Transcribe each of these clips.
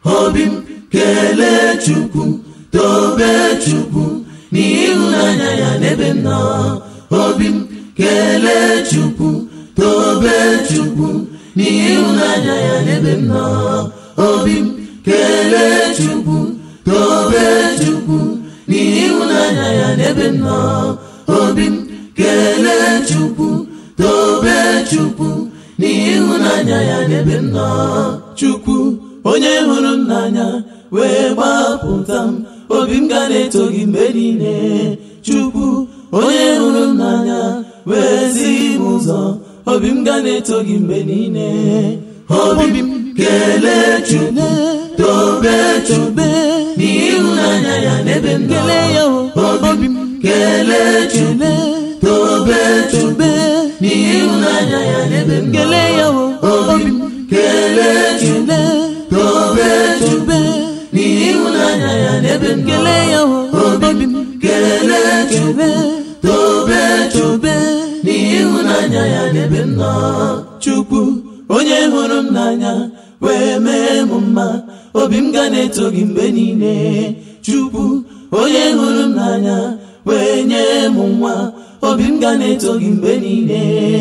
obi m kelee chukwu tobe chukwu n'ịhụnanya ya n'ebe m nọ obi m kelee chukwu tobe chukwu n'ịhụnanya ya n'ebe m nọ obi m kelee chukwu tobe chukwu n'ịhụnanya ya n'ebe m nọ obi m kelee chukwu tobe chukwu n'ịhụnanya ya n'ebe m nọ chukwu onye hụrụ m n'anya wee gbapụta m obi m ga na-eto gị mgbe niile chukwu onye hụrụ m n'anya wee zi m ụzọ obi m ga na-eto gị mgbe niile obi m kelee chukwu tobe chukwu n'ịhụnanya ya n'ebe m nọ obi m kelee chukwu tobe chukwu n'ịhụnanya ya n'ebe m nọ obi m kelee chukwu tobe chukwu n'ịhụnanya ya n'ebe m nọ obi m kelee chukwu tobe chukwu n'ịhụnanya ya n'ebe m nọ chukwu onye hụrụ m n'anya wee mee m mma obi m ga na-eto gị mgbe niile chukwu onye hụrụ m n'anya wee nye m nwa obi m ga na-eto gị mgbe niile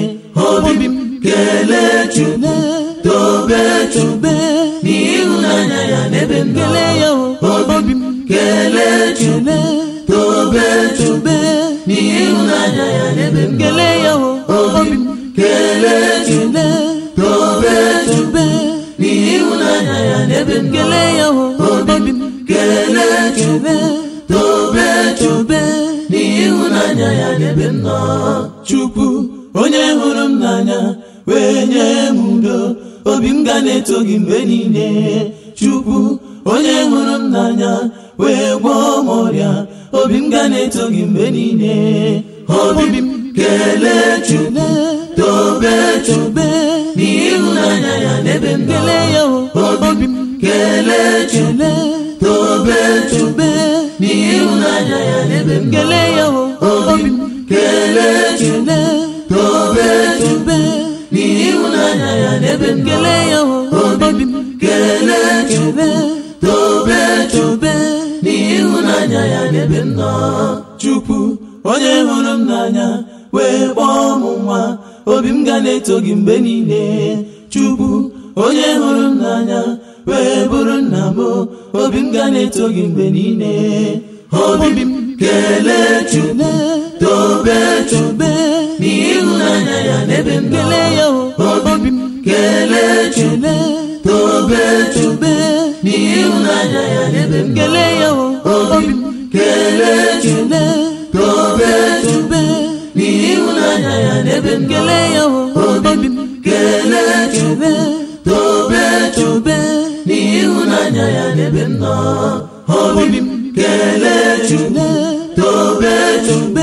obi m kelee chukwu tobe chukwu n'ịhụnanya ya n'ebe m nọ obi m kelee chukwu tobe chukwu n'ịhụnanya ya n'ebe m nọ obi m kelee chukwu tobe chukwu n'ịhụnanya ya n'ebe m nọ obi m kelee chukwu tobe chukwu n'ịhụnanya ya n'ebe m nọ chukwu onye hụrụ m n'anya wee nye m udo obi m ga na-eto gị mgbe niile chukwu onye hụrụ m n'anya wee gwọọ m ọrịa obi m ga na-eto gị mgbe niile obi m kelee chukwu tobe chukwu n'ịhụnanya ya n'ebe m nọ obi m kelee chukwu tobe chukwu n'ịhụnanya ya n'ebe m nọ obi m kelee chukwu tobe chukwu n'ịhụnanya ya n'ebe m nọ obi m kelee chukwu tobe chukwu n'ịhụnanya ya n'ebe m nọ chukwu onye hụrụ m n'anya wee kpọọ m nwa obi m ga na-eto gị mgbe niile chukwu onye hụrụ m n'anya wee bụrụ nna m obi m ga na-eto gị mgbe niile obi m kelee chukwu tobe chukwu n'ịhụnanya ya n'ebe m nọ obi m kelee chukwu tobe chukwu n'ịhụnanya ya n'ebe m nọ obi m kelee chukwu tobe chukwu n'ịhụnanya ya n'ebe m nọ obi m kelee chukwu tobe chukwu n'ịhụnanya ya n'ebe m nọ obi m kelee chukwu tobe chukwu